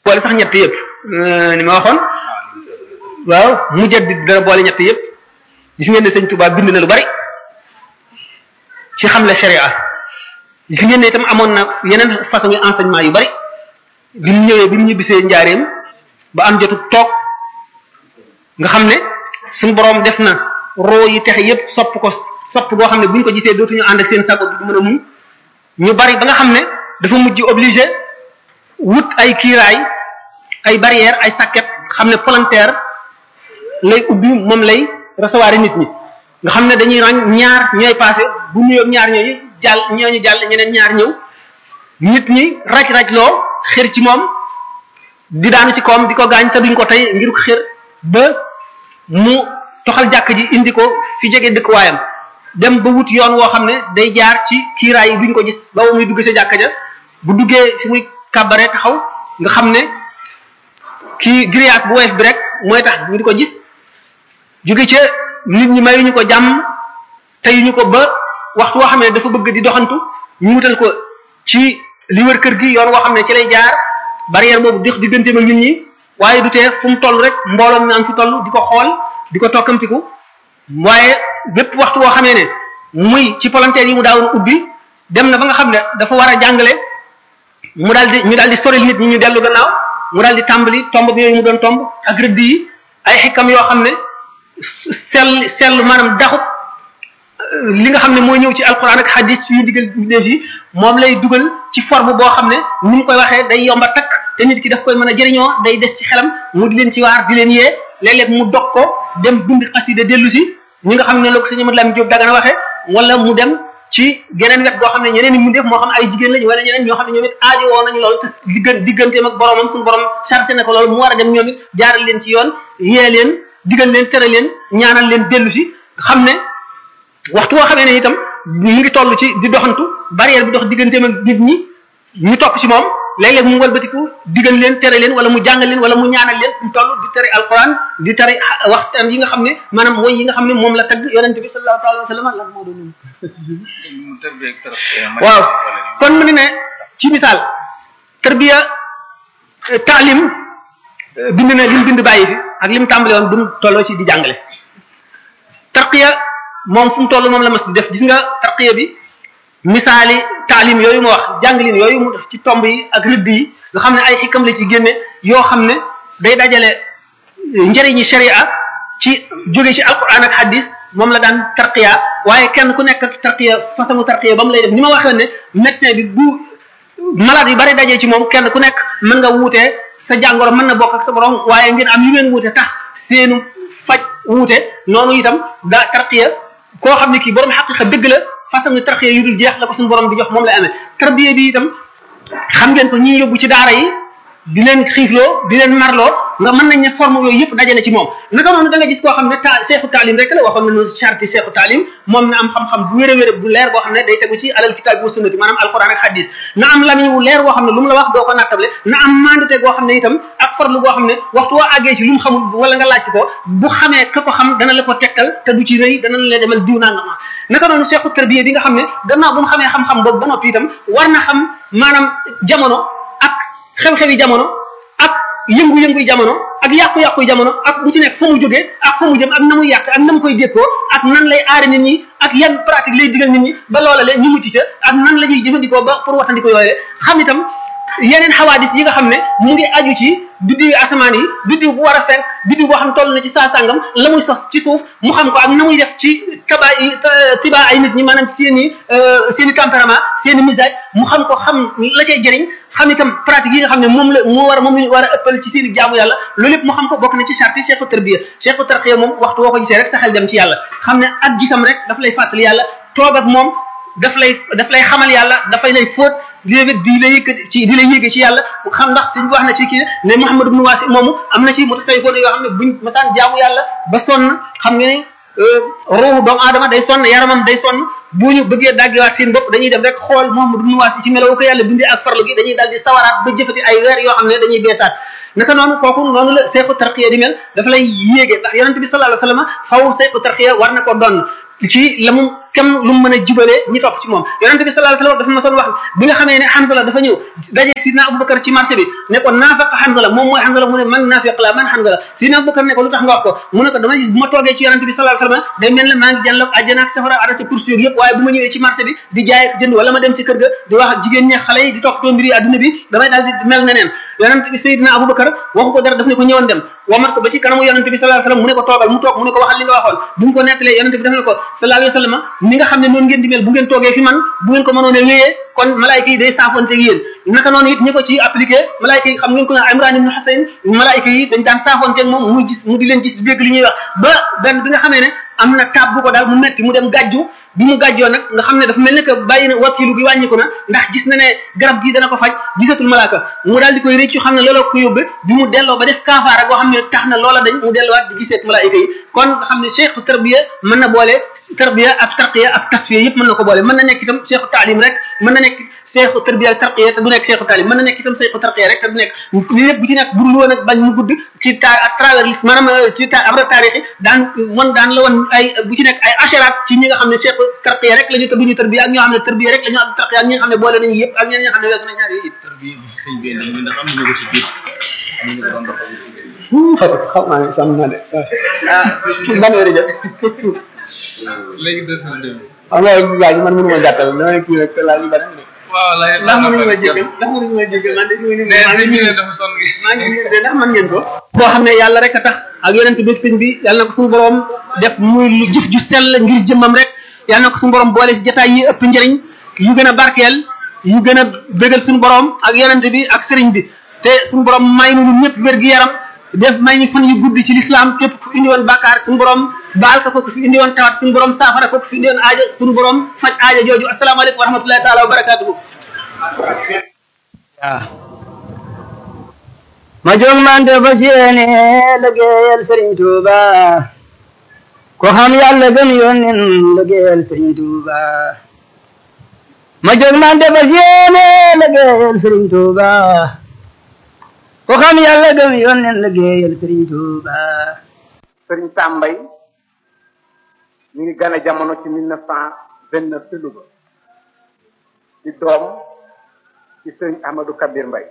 boole sax ñett yëpp ni ma waxoon waaw mujaddid dana boole ñett yëpp gis ngeen ne sëñ Tuubaa bind na lu bari ci xamle sharia gis ngeen ne itam amoon na yeneen façon enseignement yu bari bi mu ñëwee bi mu ñibbisee njaareem ba am jotu toog nga xam ne suñu boroom def na roo yi texe yépp sopp ko sopp goo xam ne buñ ko gisee dootuñu ànd ak seen sago bi du mën a muñ ñu bari ba nga xam ne dafa mujj obligé wut ay kiiraay ay barrière ay sàkket xam ne volontaire lay ubbi moom lay recevoir nit ñi nga xam ne dañuy ràññ ñaar ñooy passé bu nuyoo ñaar ñooyu jàll ñooñu jàll ñeneen ñaar ñëw nit ñi raj-raj loo xër ci moom di daanu ci koom di ko gaañ te duñ ko tey ngir ko xër ba mu toxal jàkk ji indi ko fi jege dëkkuwaayam dem ba wut yoon woo xam ne day jaar ci kiiraay yi duñ ko gis ba muy dugg sa jàkka ja bu duggee fi muy kàbbaree taxaw nga xam ne kii grillage bu woyof bi rek mooy tax ñu di ko gis jóge ca nit ñi mayuñu ko jàmm teyuñu ko ba waxtu woo xam ne dafa bëgg di doxantu ñu wutal ko ci li wër kër gi yoon woo xam ne ci lay jaar barrière boobu dox digganteem ak nit ñi waaye du tee fu mu toll rek mbooloo mi am fi toll di ko xool di ko tokkamtiku waaye bépp waxtu woo xamee ne muy ci volontaire yi mu daawoon ubbi dem na ba nga xam ne dafa war a jàngale mu daal di ñu daal di soril nit ñi ñu dellu gannaaw mu daal di tàmbali tomb bi yooyu mu doon tomb ak rëdd yi ay xikam yoo xam ne sell sell maanaam daxut li nga xam ne mooy ñëw ci alquran ak hadis yu digal def yi moom lay dugal ci forme boo xam ne ni mu koy waxee day yomba takk te nit ki daf koy mën a jëriñoo day des ci xelam mu di leen ci waar di leen yee léeg-léeg mu dog ko dem bind xasida dellu si ñi nga xam ne la ko sëñ Amadou Lamine Diop Dagana waxee wala mu dem ci geneen wet goo xam ne ñeneen ñi mu def moo xam ay jigéen lañu wala ñeneen ñoo xam ne ñoom it aajo woo nañu loolu te diggan digganteem ak boromam suñu borom chargé na ko loolu mu war a dem ñoom it jaaral leen ci yoon yee leen digal leen tere leen ñaanal leen dellu si xam ne waxtu woo xamee ne itam mu ngi toll ci di doxantu barrière bi dox digganteem ak nit ñi ñu topp ci moom léeg-léeg mu walbatiku digal leen tere leen wala mu jàngal leen wala mu ñaanal leen mu toll di tere alquran di tere waxtaan yi nga xam ne maanaam woy yi nga xam ne moom la tagg yonent bi sallallahu alayhi wa sallam lan moo doon waaw kon mu ne ne ci misaal tarbiya taalim bind na lim bind bàyyi fi ak lim tàmbale woon bu mu tolloo ci di jàngale tarqiya moom fu mu toll moom la mas di def gis nga tarqiya bi misaali taalim yooyu ma wax jàngalin yooyu mu def ci tomb yi ak rëdd yi nga xam ne ay xikam la ci génne yoo xam ne day dajale njëriñi sharia ci jóge ci alquran ak hadis moom la daan tarqiya waaye kenn ku nekk tarqiya façon tarqiya ba mu lay def ni ma waxee ne médecin bi bu malade yi bari dajee ci moom kenn ku nekk mën nga wuutee sa jàngoro mën na bokk ak sa borom waaye ngeen am yu ngeen wuute tax seenu faj wuute noonu itam da tarqiya koo xam ne kii borom xaqiqa dëgg la façon tarqiya yu dul jeex la ko suñu borom di jox moom lay amee tarbiya bi itam xam ngeen ko ñi yóbbu ci daara yi di leen xiifloo di leen marloo nga mën nañ ne forme yooyu yëpp dajale ci moom naka noonu da nga gis koo xam ne ta seexu taalim rek la waxoon nañu charti seexu taalim moom na am xam-xam bu wér a wér bu leer boo xam ne day tegu ci alal kitaab wa sunnati maanaam alquran ak hadis na am lamiñ wu leer boo xam ne lu mu la wax doo ko nattable na am mandute goo xam ne itam ak farlu goo xam ne waxtu woo àggee ci lu mu xamul wala nga laaj ko bu xamee ka ko xam dana la ko tekkal te du ci rëy dana la demal diw naa nga ma naka noonu seexu tarbiya bi nga xam ne gannaaw bu mu xamee xam-xam boobu ba noppi itam war na xam maanaam jamono ak xew-xewi jamono ak yëngu-yënguy jamono ak yàqu-yàquy jamono ak bu ci nekk fa mu jógee ak fa mu jëm ak na muy yàq ak na mu koy dékkoo ak nan lay aare nit ñi ak yan pratique lay digal nit ñi ba loola le ñu mucc ca ak nan la ñuy jëfandikoo ba pour waxandiko yooyu xam itam yeneen xawaadis yi nga xam ne mu ngi aju ci biddiwi asamaan yi biddiw bu war a fenk biddiw boo xam toll na ci saa sàngam la muy sos ci suuf mu xam ko ak na muy def ci taba yi tiba ay nit ñi maanaam seen i seen i tempérament seen i misage mu xam ko xam la cay jëriñ xam itam pratique yi nga xam ne moom la moo war a moom la war a ëppal ci seen i jaamu yàlla loolu yëpp mu xam ko bokk na ci charte cheikhu tarbiya cheikhu tarqiya moom waxtu woo ko gisee rek sa xel dem ci yàlla xam ne ak gisam rek daf lay fàttali yàlla toog ak moom daf lay daf lay xamal yàlla dafay lay fóot léegi di la yëkkati ci di la yéege ci yàlla xam ndax suñ wax na ci kii ne Muhammad ibn Wasi moomu am na ci mutasawwifoon yoo xam ne buñ masaan jaamu yàlla ba sonn xam nga ne ruuxu doomu aadama day sonn yaramam day sonn bu ñu bëggee daggiwaat seen bopp dañuy dem rek xool Muhammad ibn Wasi ci melawu ko yàlla bindee ak farlu gi dañuy daal di sawaraat ba jëfati ay weer yoo xam ne dañuy beesaat naka noonu kooku noonu la seexu tarqiya di mel dafa lay yéege ndax yonent bi sallallahu alayhi wasallam faw seexu tarqiya war na ko doon ci la mu kem lu mu mën a jubalee ñi topp ci moom yonente bi sallallahu alayhi wasallam dafa ma soon wax bi nga xamee ne Hanzala dafa ñëw daje sidna Abubakar ci marché bi ne ko naafaq Hanzala moom mooy Hanzala mu ne man naafiq la man Hanzala sidna Abubakar ne ko lu tax nga wax ko mu ne ko dama gis bu ma toogee ci yonente bi sallallahu alayhi wasallam day mel ne maa ngi jànloog àjjana ak safara arrêté course yooyu yëpp waaye bu ma ñëwee ci marché bi di jaay ak jënd wala ma dem ci kër ga di wax ak jigéen ñi xale yi di toppatoo mbiri adduna bi damay daal di mel neneen yonente bi Seydina Abubakar waxu ko dara daf ne ko ñëwoon dem wamat ko ba ci kanamu yonente bi sallallahu alayhi wasallam mu ne ko toogal mu toog mu ne ko waxal li nga waxoon bu mu ko nettalee yonente bi daf ne ko sallallahu alayhi wasallam ni nga xam ne noonu ngeen di mel bu ngeen toogee fi man bu ngeen ko mënoon a wéyee kon malaayika yi day saafonte ak yéen naka noonu it ñi ko ci appliqué malaayika yi xam ngeen ko ne Imran ibn Husayn malaayika yi dañ daan saafonte ak moom muy gis mu di leen gis di dégg li ñuy wax ba benn bi nga xamee ne am na taab bu ko daal mu metti mu dem gàjju bi mu gàjjoo nag nga xam ne dafa mel ne que bàyyi na wakilu bi wàññiku na ndax gis na ne garab gi dana ko faj gisatul malaaka mu daal di koy réccu xam ne looloo ko yóbbe bi mu delloo ba def kaafaara boo xam ne tax na loola dañ mu delluwaat di giseet malaayika yi kon nga xam ne cheikhu tarbiya mën na boole tarbiya ak tarqiya ak tasfiya yëpp mën na ko boole mën na nekk itam cheikhu taalim rek mën na nekk cheikhu tarbiya ak tarqiya te du nekk cheikhu taalim mën na nekk itam cheikhu tarqiya rek te du nekk li lépp bu ci nekk budul woon ak bañ mu gudd ci ta à travers lis maanaam ci ta abra taarix yi daan won daan la woon ay bu ci nekk ay asharaat ci ñi nga xam ne cheikhu tarqiya rek la ñu te duñu tarbiya ak ñoo xam ne tarbiya rek la ñu am tarqiya ak ñi nga xam ne boole nañu yëpp ak ñeneen ñi nga xam ne weesu na ñaari yëpp tarbiya bi sëñ bi indi ndax am na ko ci biir am na ko doon doxal xam naa ne sàmm naa de ah ban heure jot léegi des na dem xam nga laaj man mënu ma gàttal dama kii rek laaj yu bari waaw lay ndax mënuñu ma jégal ndax mënuñu ma jégal man de fi ma nee maa sëñ ngi bi nii ne dafa sonn gi maa ngi nii de ndax mën ngeen ko boo xam ne yàlla rek a tax ak yonent bi ak sëñ bi yàlla na ko suñu borom def muy lu jëf ju sell ngir jëmmam rek yàlla na ko suñu borom boole si jotaay yi ëpp njëriñ yu gën a barkeel yu gën a bégal suñu borom ak yonent bi ak sëriñ bi te suñu borom may nu ñun ñëpp wér gi yaram def may ñu fan yu guddi ci lislaam képp ku indi woon bàkkaar suñu borom baal ko ko ku fi indi woon tawat suñu borom saafara ko ku fi indi woon aaja suñu borom faj aaja jooju asalaamaaleykum wa rahmatullahi taala wa barakatuhu waaw ma jóg mante fa séene liggéeyal sëriñ Tuuba ko xam yàlla gëm yónnin liggéeyal sëriñ Tuuba ma jóg mante fa séene liggéeyal sëriñ Tuuba ko xam yàlla gëm yónnin liggéeyal sëriñ Tuuba sëriñ Tambay mi ngi gane jamono ci mille neuf cent vingt neuf ci Louga di doom ci sëriñ Ahmadou Kabir Mbay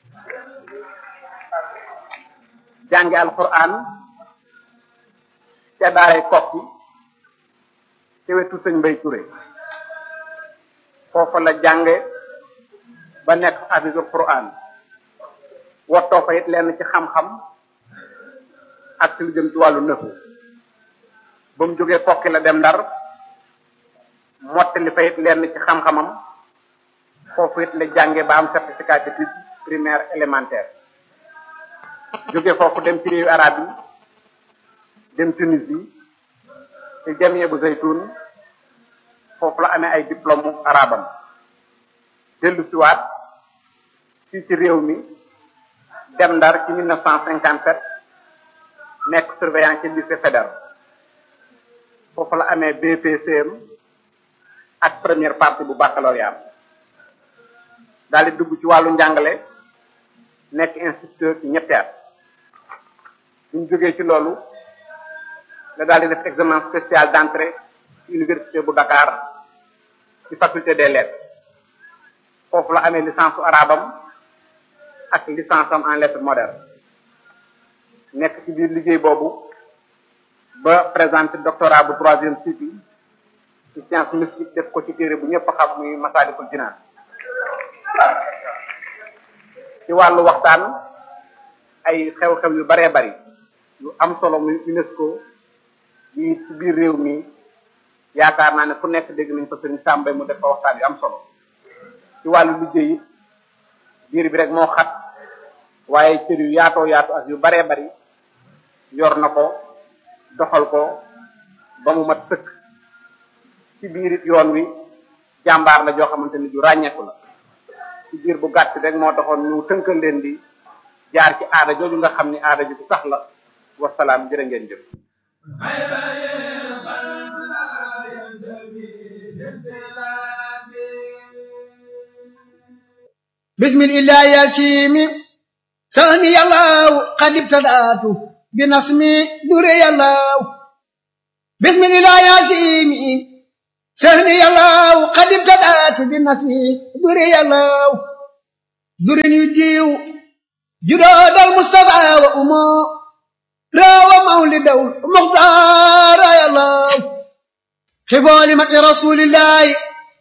jànge alquran ca daaray kokki ci wetu sëñ Mbay Touré foofa la jànge ba nekk hafisul quran wottoo fa it lenn ci xam-xam ak ci lu jëm ci wàllu nëfu ba mu jógee kokki la dem ndar mottali fa it lenn ci xam-xamam foofu it la jànge ba am certificat d'études primaire élémentaire jóge foofu dem ci réewu arab yi dem Tunisie ci jamie bu zaytun foofu la amee ay diplôme arabam dellu siwaat fii ci réew mi dem ndar ci 1957 nekk surveillant ci lycée fédéral foofu la amee BPCM ak première partie bu baccalauréat daal di dugg ci wàllu njàngale nekk instituteur ci ñetti at bu ñu jógee ci loolu la daal di def examen spécial d'entrée ci université bu Dakar ci faculté des lettres foofu la amee licence su arabam ak licence am en lettres modernes nekk ci biir liggéey boobu ba présenté doctorat bu troisième cycle ci science mystique def ko ci téere bu ñëpp xam muy Masaalikul Jinaan ci wàllu waxtaan ay xew-xew yu baree bari yu am solo muy UNESCO yi ci biir réew mi yaakaar naa ne fu nekk dégg nañ ko sëriñ Sàmbay mu def fa waxtaan yu am solo ci wàllu liggéey it biir bi rek moo xat waaye cër yu yaatoo yaatu ak yu baree bari yor na ko doxal ko ba mu mat sëkk ci biir it yoon wi jàmbaar la joo xamante ni ju ràññeeku la ci biir bu gàtt rek moo taxoon ñu tënkal leen di jaar ci aada jooju nga xam ni aada ju sax la wasalaam jërë ngeen jëf بسم الله يا سيمي سامي الله قد ابتدأت بنصمي دري الله bismillah yasimi sahni yàllaw qad ibtadaatu bi nasmi duri yàllaw durin yu diiw judoodal mustafa wa umo rawa mawlidaw muxtaara yàllaw xifoo li mati rasulillahi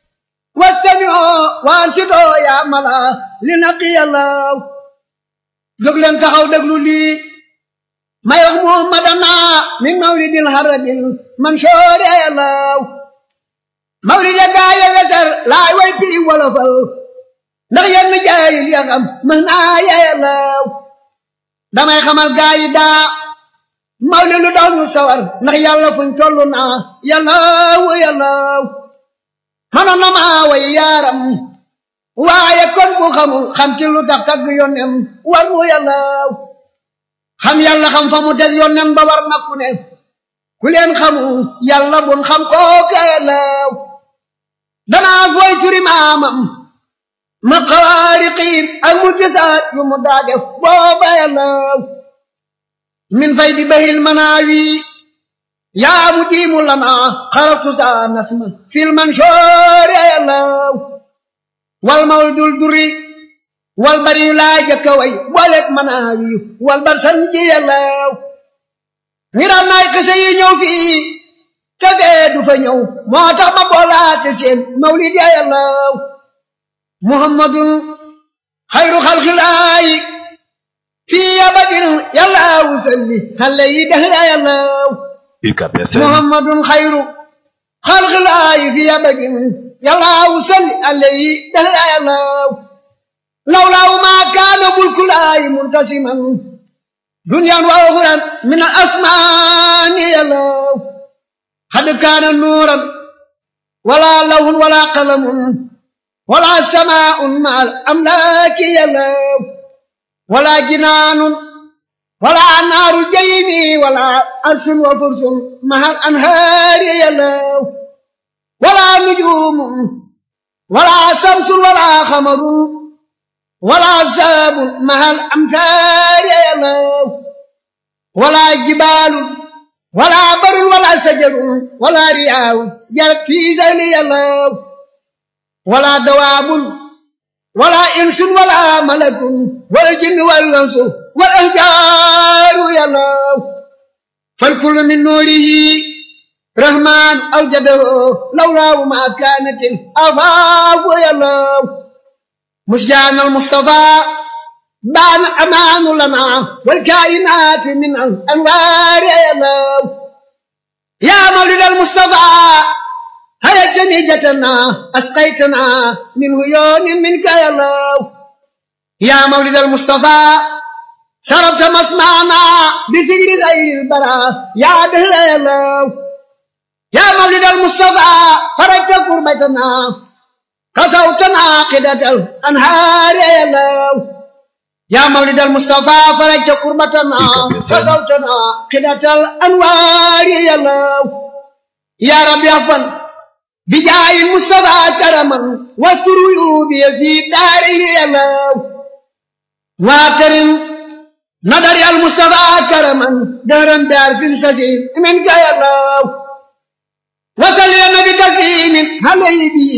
wastamioo waan sidoo yaa mala li naqi yàllaw jóg leen taxaw déglu lii may wax muhammadana min mawlidil harabil mansoor yàllaw mawlid ya gaaye weser laay way piri wolofal ndax yenn jaayil ya xam mën naa yàllaw damay xamal gaayi daa mawlid lu daw ñu sawar ndax yàlla fuñ tollu naa yàllaw yàllaw mënoon na maa way yaaram waaye kon bu xamul xam ci lu tax tagg yónnem war mu yàllaw xam yàlla xam fa mu des yónnem ba war na ku ne ku leen xamul yàlla bun xam kooka yàllaw danaa fooy turi maamam ma xawaariqiin ak mu gisaat yu mu daa def booba yàllaw min fay di bahil manaawi yaa mu diimu lana xaratu saa nasma fil mansoor yàllaw wal mawdul duri wal bari yu laa jëkka way booleeg manaawi wal bar sanji yàllaw ngiram naay kese yi ñëw fii te fee du fa ñëw moo tax ma boolaate seen mawlid ya yàllaw muhammadun xayru xalxilaayi fii abadin yàllaw salli xale yi dahra yàllaw UCAB FM muhammadun xayru xalxilaayi fii abadin yàllaw salli xale yi dahra yàllaw lawlaaw maa kaana mulkulaayi muntasiman duniyaan wa uxuran min al asmaani yàllaw xad kaana nuuran wala lawhun wala qalamun wala samaa'un ma al amlaaki yàllaw wala jinaanun wala naaru jaymi wala arsun wa fursun ma al anhaari yàllaw wala nujuumun wala samsun wala xamarun wala saabun ma al amtaari yàllaw wala jibaalun wala barun wala sajarun wala riyaawun jarat fii sayli yàllaw wala dawaabun wala insun wala malakun wal jinni wal insu wal ahjaaru yàllaw fal kullu min nuurihi rahmaan awjadahu lawlaahu ma kaanatil afaafu yàllaw مسجان المصطفى بان أمان لنا والكائنات من الأنوار يا الله يا مولد المصطفى هيا جنيجتنا أسقيتنا من هيون منك يا الله يا مولد المصطفى شربت مسمعنا بسجر غير البراء يا دهر يا الله يا مولد المصطفى فرجت قربتنا كسوتنا عقدة الأنهار يا الله يا مولد المصطفى فرجت قربتنا كسوتنا عقدة الأنوار يا الله يا رب يغفر بجاه المصطفى كرما واستر عيوبي في داري يا الله واكرم نظر المصطفى كرما دارا دار في السجين منك يا الله وصل يا نبي تسليم عليه به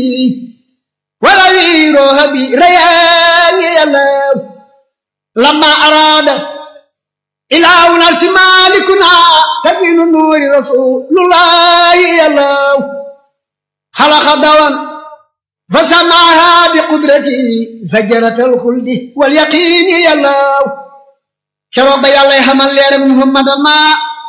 ولويروها بريان يلاو لما أراد إله نرس مالكنا تبين نور رسول الله يلاو خلق دوان فسمعها بقدرته زجرة الخلد واليقين يلاو شرب يالله حمل لير محمد ما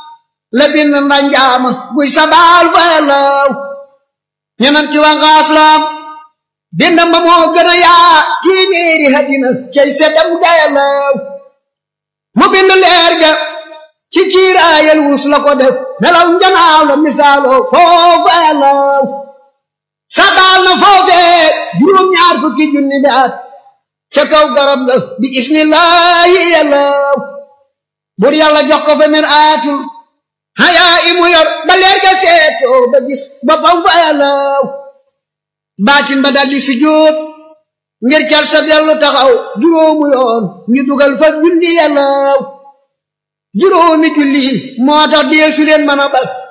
لبن رنجام بوي سبال فيلاو ينمتي وغاسلام dindam ba moo gën a yaa téeméeri hadina cay seddam gayalaw mu bind leer ga ci kiiraayal wus la ko def melaw njanaaw la misaaloo foofu ayalaw sabaal na foofee juróom-ñaar fukki junni bi at ca kaw garab ga bi ismillahi yalaw bur yàlla jox ko fa min aatul hayaa imu yor ba leer ga seetoo ba gis boppam fa ayalaw baatin ba daldi sujjóot ngir cal sa dellu taxaw juróomu yoon ñu dugal fa julli yàllaaw juróomi julli moo tax deesu leen mën a bal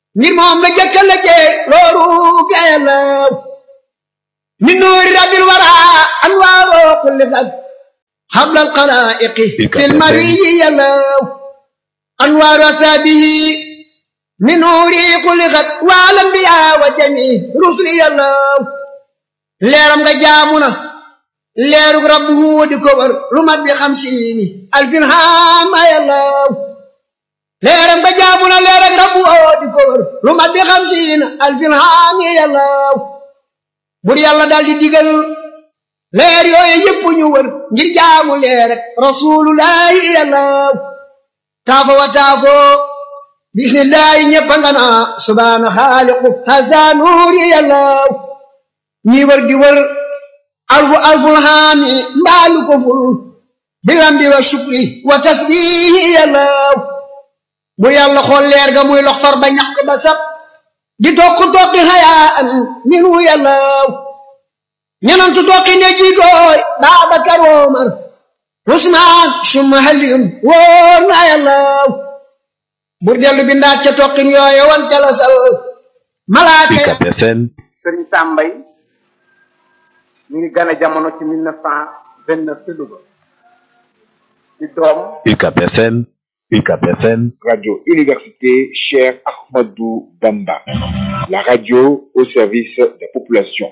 ngir moom la jëkka la jee looru ga yàllaw min nuuri rabbil wara anwaaroo kulli xat حبل القلائق في المري يلو أنوار أسابه من نوري خلقت والأنبياء وجميع رسل يلو ليرم جامنا ليرك ربه دكور رمت بخمسين ألف هام يلو ليرم جامنا ليرك ربه دكور رمت بخمسين ألف هام يلو بر يلا دال دي ديغل leer yooyu yëpp ñu wër ngir jaamu leer rek rasulullahi yàllaw taafo wa taafo bismillahi ñëpp nga naa subhaana xaaliqu hasa nuuri yàllaw ñi wër di wër alfu alful haami mbaalu ko ful bilambi wa shukri wa tasbihi yàllaw bu yàlla xool leer ga muy lox far ba ñaq ba sab di tokk tokki hayaa an minu yàllaw ñenantu tokki ne jiitooy Baabakar Omar Usmaan summa Aliyun wóor na yàllaw bur dellu bindaat ca tokkin yooye wan ca la sal malaaka UCAB FM sëriñ Sàmbay ñu ngi gane jamono ci mille neuf cent vingt neuf ci Louga di doom UCAB FM UCAB FM Radio Université Cheikh Ahmadou Bamba. La radio au service des populations.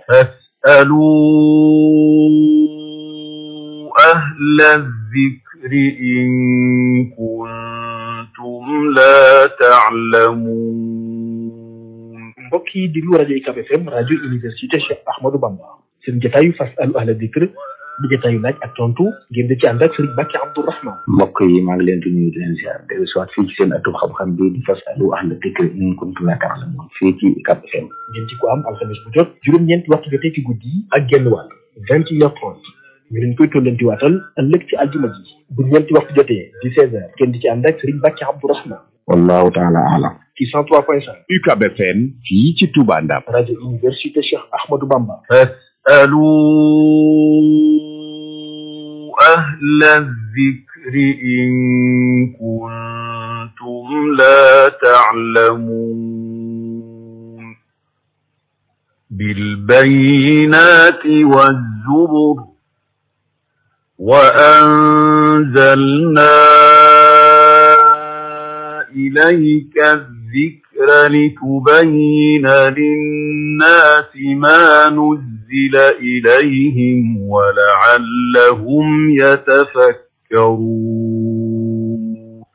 فاسألوا أهل الذكر إن كنتم لا تعلمون mbokk yi diglu rajo UCAB FM rajo université Cheikh Ahmadou Bamba seen jotaayu fasalu ahla dikr di jotaayu laaj ak tontu ngeen di ci ànd ak Serigne Bakki Abdourahman mbokk yi maa ngi leen di nuyu di leen ziar dellu soit fii ci seen atum xam-xam bi di fasalu ahla dikr in kuntum la ta'lamun fii ci UCAB FM ngeen ci ko am alxames bu jot juróom-ñeenti waxtu jotee ci guddi yi ak genn wàll vingt et une heures trente ñu leen koy tollanti waatal ëllëg ci aljuma ji bu ñeenti waxtu jotee di seize heures ngeen di ci ànd ak Serigne Bakki Abdourahman wallahu taala alam ci cent trois point cinq UCAB FM fii ci Touba Ndam. rajo université Cheikh Ahmadou Bamba فاسألوا أهل الذكر إن كنتم لا تعلمون بالبينات والزبر وأنزلنا إليك الذكر لتبين للناس ما نزل إليهم ولعلهم يتفكرون